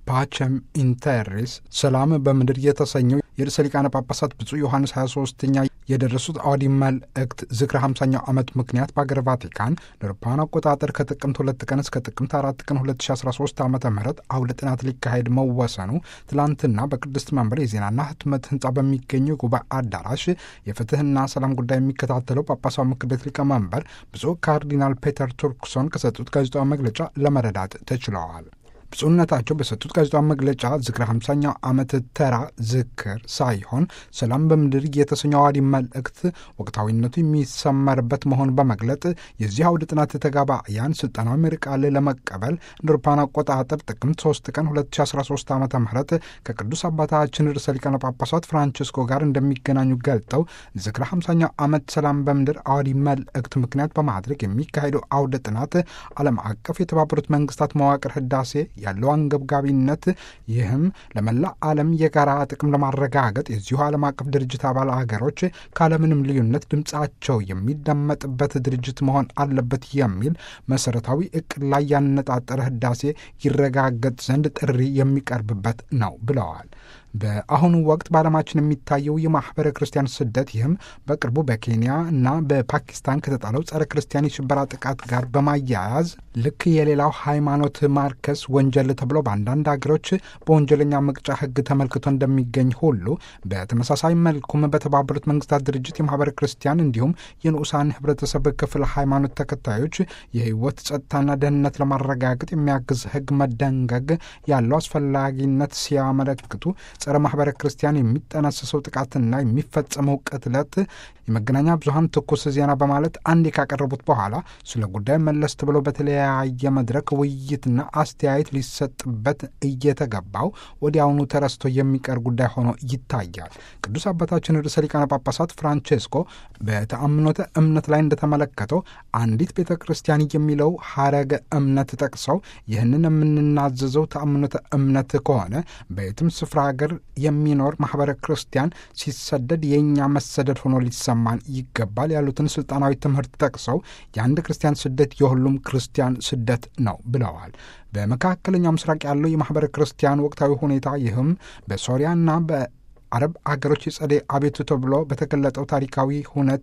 ፓቸም ኢንተሪስ ሰላም በምድር የተሰኘው የርዕሰ ሊቃነ ጳጳሳት ብፁዕ ዮሐንስ 23ኛ የደረሱት አዋዲ መልእክት ዝክረ 50ኛው ዓመት ምክንያት በአገር ቫቲካን ለአውሮፓውያን አቆጣጠር ከጥቅምት ሁለት ቀን እስከ ጥቅምት አራት ቀን 2013 ዓ ም አውደ ጥናት ሊካሄድ መወሰኑ ትላንትና በቅድስት መንበር የዜናና ህትመት ህንፃ በሚገኘው የጉባኤ አዳራሽ የፍትህና ሰላም ጉዳይ የሚከታተለው ጳጳሳዊ ምክር ቤት ሊቀመንበር ብፁዕ ካርዲናል ፔተር ቱርክሶን ከሰጡት ጋዜጣዊ መግለጫ ለመረዳት ተችለዋል። ብፁዕነታቸው በሰጡት ጋዜጣዊ መግለጫ ዝክረ 50ኛው ዓመት ተራ ዝክር ሳይሆን ሰላም በምድር የተሰኘው አዋዲ መልእክት ወቅታዊነቱ የሚሰመርበት መሆኑን በመግለጥ የዚህ አውደ ጥናት ተጋባያን ስልጠናዊ መሪ ቃል ለመቀበል እንደ አውሮፓውያን አቆጣጠር ጥቅምት 3 ቀን 2013 ዓ ም ከቅዱስ አባታችን ርዕሰ ሊቃነ ጳጳሳት ፍራንቺስኮ ጋር እንደሚገናኙ ገልጠው ዝክረ 50ኛው ዓመት ሰላም በምድር አዋዲ መልእክት ምክንያት በማድረግ የሚካሄደው አውደ ጥናት ዓለም አቀፍ የተባበሩት መንግስታት መዋቅር ህዳሴ ያለው አንገብጋቢነት ይህም ለመላ ዓለም የጋራ ጥቅም ለማረጋገጥ የዚሁ ዓለም አቀፍ ድርጅት አባል አገሮች ካለምንም ልዩነት ድምፃቸው የሚደመጥበት ድርጅት መሆን አለበት የሚል መሰረታዊ እቅድ ላይ ያነጣጠረ ህዳሴ ይረጋገጥ ዘንድ ጥሪ የሚቀርብበት ነው ብለዋል። በአሁኑ ወቅት በዓለማችን የሚታየው የማኅበረ ክርስቲያን ስደት ይህም በቅርቡ በኬንያ እና በፓኪስታን ከተጣለው ጸረ ክርስቲያን የሽበራ ጥቃት ጋር በማያያዝ ልክ የሌላው ሃይማኖት ማርከስ ወንጀል ተብሎ በአንዳንድ አገሮች በወንጀለኛ መቅጫ ሕግ ተመልክቶ እንደሚገኝ ሁሉ በተመሳሳይ መልኩም በተባበሩት መንግስታት ድርጅት የማኅበረ ክርስቲያን እንዲሁም የንዑሳን ህብረተሰብ ክፍል ሃይማኖት ተከታዮች የህይወት ጸጥታና ደህንነት ለማረጋገጥ የሚያግዝ ሕግ መደንገግ ያለው አስፈላጊነት ሲያመለክቱ ጸረ ማኅበረ ክርስቲያን የሚጠነሰሰው ጥቃትና የሚፈጸመው ቅትለት የመገናኛ ብዙኃን ትኩስ ዜና በማለት አንዴ ካቀረቡት በኋላ ስለ ጉዳይ መለስ ብለው በተለያየ መድረክ ውይይትና አስተያየት ሊሰጥበት እየተገባው ወዲያውኑ ተረስቶ የሚቀር ጉዳይ ሆኖ ይታያል። ቅዱስ አባታችን ርዕሰ ሊቃነ ጳጳሳት ፍራንቼስኮ በተአምኖተ እምነት ላይ እንደተመለከተው አንዲት ቤተ ክርስቲያን የሚለው ሀረገ እምነት ጠቅሰው ይህንን የምንናዘዘው ተአምኖተ እምነት ከሆነ በየትም ስፍራ ሀገር የሚኖር ማኅበረ ክርስቲያን ሲሰደድ የእኛ መሰደድ ሆኖ ሊሰማን ይገባል ያሉትን ስልጣናዊ ትምህርት ጠቅሰው የአንድ ክርስቲያን ስደት የሁሉም ክርስቲያን ስደት ነው ብለዋል። በመካከለኛው ምስራቅ ያለው የማኅበረ ክርስቲያን ወቅታዊ ሁኔታ ይህም በሶሪያና በአረብ አገሮች የጸደይ አቤቱ ተብሎ በተገለጠው ታሪካዊ ሁነት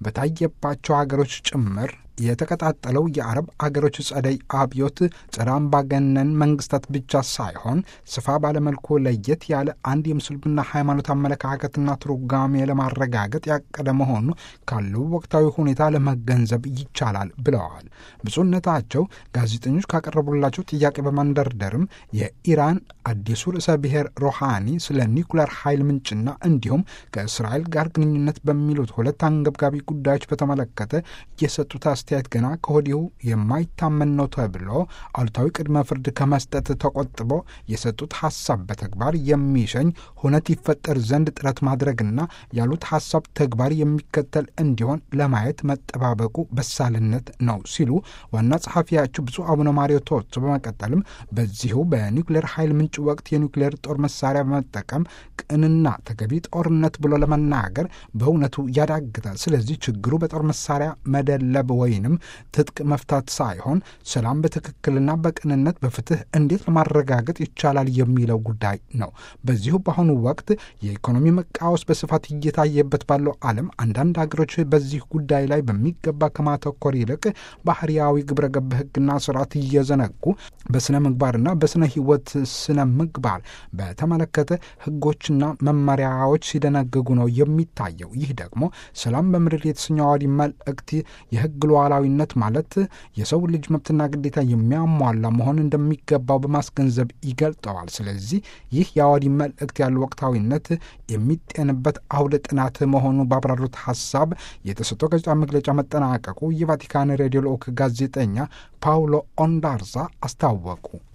በታየባቸው አገሮች ጭምር የተቀጣጠለው የአረብ አገሮች ጸደይ አብዮት ጸረ አምባገነን መንግስታት ብቻ ሳይሆን ስፋ ባለመልኩ ለየት ያለ አንድ የምስልምና ሃይማኖት አመለካከትና ትርጓሜ ለማረጋገጥ ያቀደ መሆኑ ካለው ወቅታዊ ሁኔታ ለመገንዘብ ይቻላል ብለዋል። ብፁዕነታቸው ጋዜጠኞች ካቀረቡላቸው ጥያቄ በማንደርደርም የኢራን አዲሱ ርዕሰ ብሔር ሮሃኒ ስለ ኒኩሌር ኃይል ምንጭና እንዲሁም ከእስራኤል ጋር ግንኙነት በሚሉት ሁለት አንገብጋቢ ጉዳዮች በተመለከተ የሰጡት አስተያየት ገና ከወዲሁ የማይታመን ነው ተብሎ አሉታዊ ቅድመ ፍርድ ከመስጠት ተቆጥቦ የሰጡት ሀሳብ በተግባር የሚሸኝ ሁነት ይፈጠር ዘንድ ጥረት ማድረግና ያሉት ሀሳብ ተግባር የሚከተል እንዲሆን ለማየት መጠባበቁ በሳልነት ነው ሲሉ ዋና ጸሐፊያቸው ብፁዕ አቡነ ማሪዮ ቶቶ በመቀጠልም በዚሁ በኒውክሌር ኃይል ምንጭ ወቅት የኒውክሌር ጦር መሳሪያ በመጠቀም ቅንና ተገቢ ጦርነት ብሎ ለመናገር በእውነቱ ያዳግታል። ስለዚህ ችግሩ በጦር መሳሪያ መደለብ ወይንም ትጥቅ መፍታት ሳይሆን ሰላም በትክክልና በቅንነት በፍትህ እንዴት ለማረጋገጥ ይቻላል የሚለው ጉዳይ ነው። በዚሁ በአሁኑ ወቅት የኢኮኖሚ መቃወስ በስፋት እየታየበት ባለው ዓለም አንዳንድ ሀገሮች በዚህ ጉዳይ ላይ በሚገባ ከማተኮር ይልቅ ባህርያዊ ግብረ ገብ ሕግና ስርዓት እየዘነጉ በስነ ምግባርና በስነ ህይወት ስነ ምግባር በተመለከተ ህጎችና መመሪያዎች ሲደነግጉ ነው የሚታየው። ይህ ደግሞ ሰላም በምድር የተሰኘው አዋዲ መልእክት የህግ ሉዓላዊነት ማለት የሰው ልጅ መብትና ግዴታ የሚያሟላ መሆን እንደሚገባው በማስገንዘብ ይገልጠዋል። ስለዚህ ይህ የአዋዲ መልእክት ያለው ወቅታዊነት የሚጤንበት አውደ ጥናት መሆኑ ባብራሩት ሀሳብ የተሰጠው ጋዜጣዊ መግለጫ መጠናቀቁ የቫቲካን ሬዲዮ ልዑክ ጋዜጠኛ ፓውሎ ኦንዳርዛ አስታወቁ።